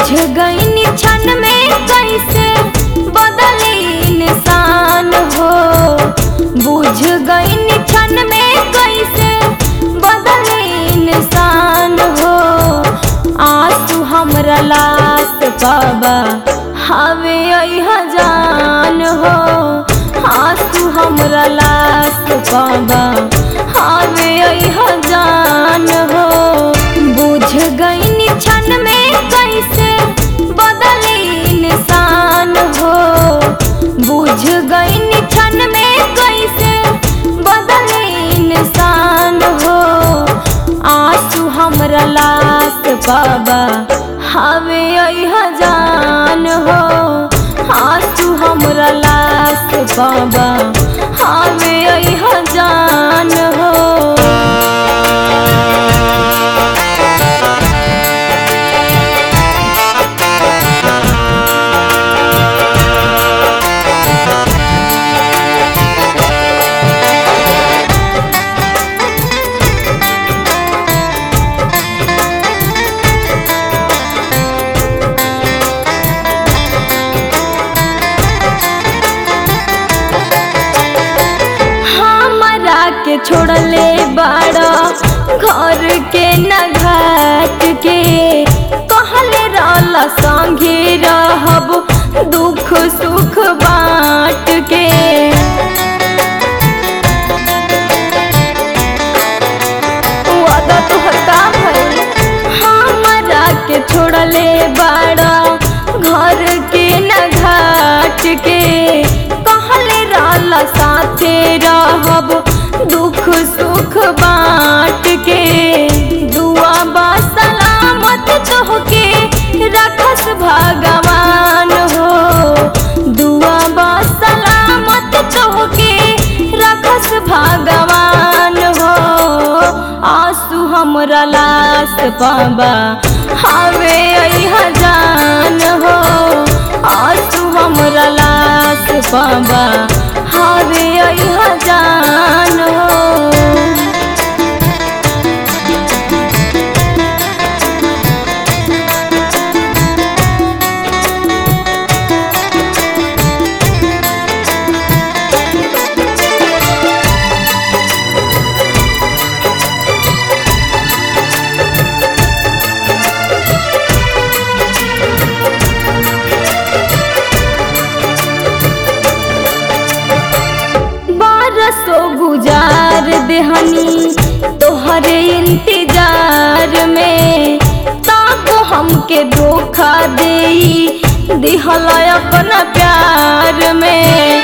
बुझ गई क्षण में कैसे बदले इंसान हो बुझ गई क्षण में कैसे बदले इंसान हो आंसू हमरा लाश बाबा हवे जान हो आंसू हमरा लाश बाबा हवे जान हो बुझ गई क्षण में कैसे बदले इंसान हो बुझ गई क्षण में कैसे बदले इंसान हो आंसू हमरा लाश बाबा हवे जान हो आंसू हमरा लाश बाबा हवे जान हो हमरा के छोड़ले बाड़ा घर के न घाट के कहले रहला संगे रहब दुख सुख बाँट के वादा तोहर का भइल हमरा के छोड़ले बाड़ा घर के न घाट के कहले रहला साथे रहब दुख सुख बाँट के दुआ बा सलामत तोहके रखस भगवान हो दुआ बा सलामत तोहके रखस भगवान हो आंसू हमरा लाश बाबा हवे जान हो आंसू हमरा लाश बाबा हवे जान हो बारसो गुजार देहनी तोहरे इंतजार में तब हमके धोखा देई दिहला अपना प्यार में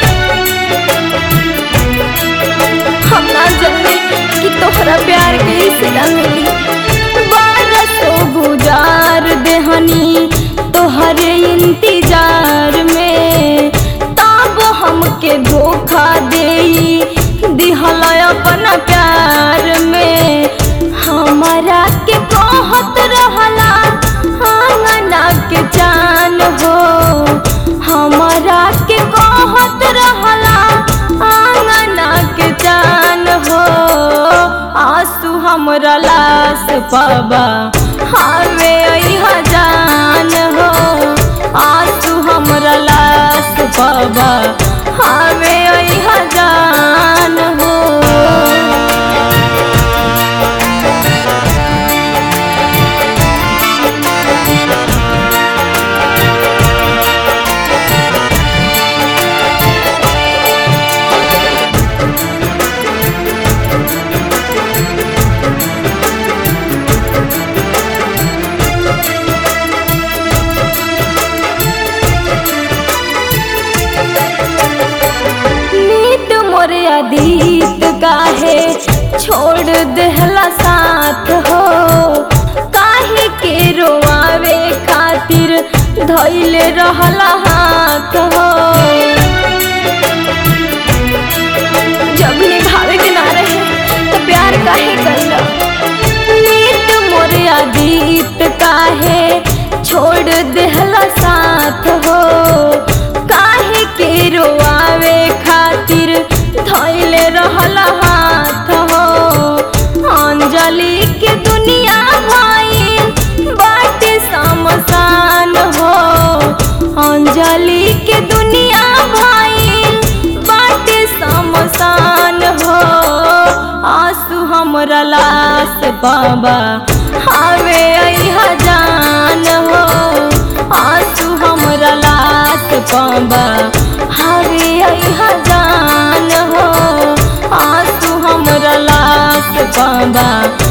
हम ना जाने कि तोहरा प्यार के सिला मिली बारसो गुजार देहनी तोहरे इंतजार में तब हमके धोखा देई दिहला अपना प्यार में हमारा के कहत रहला आंगना के जान हो हमारा के कहत रहला आंगना के जान हो आंसू हमरा लाश बाबा हवे जान हो आंसू हमरा लाश बाबा हवे जान हो नीत मोरे अदीत काहे छोड़ देहला साथ हो काहे के रोआवे खातिर धैले रहला हाथ हो जब निभावे के ना रहे तो प्यार काहे कैला नीत मोरे अदीत काहे छोड़ देहला साथ हो काहे के रोआवे खातिर धैले रहला हाथ हो अंजलि के दुनिया भाई बाटे समसान पाबा हवे अहा जान हो आंसू हमरा लाश पाबा हवे अहा जान हो आंसू हमरा लाश पाबा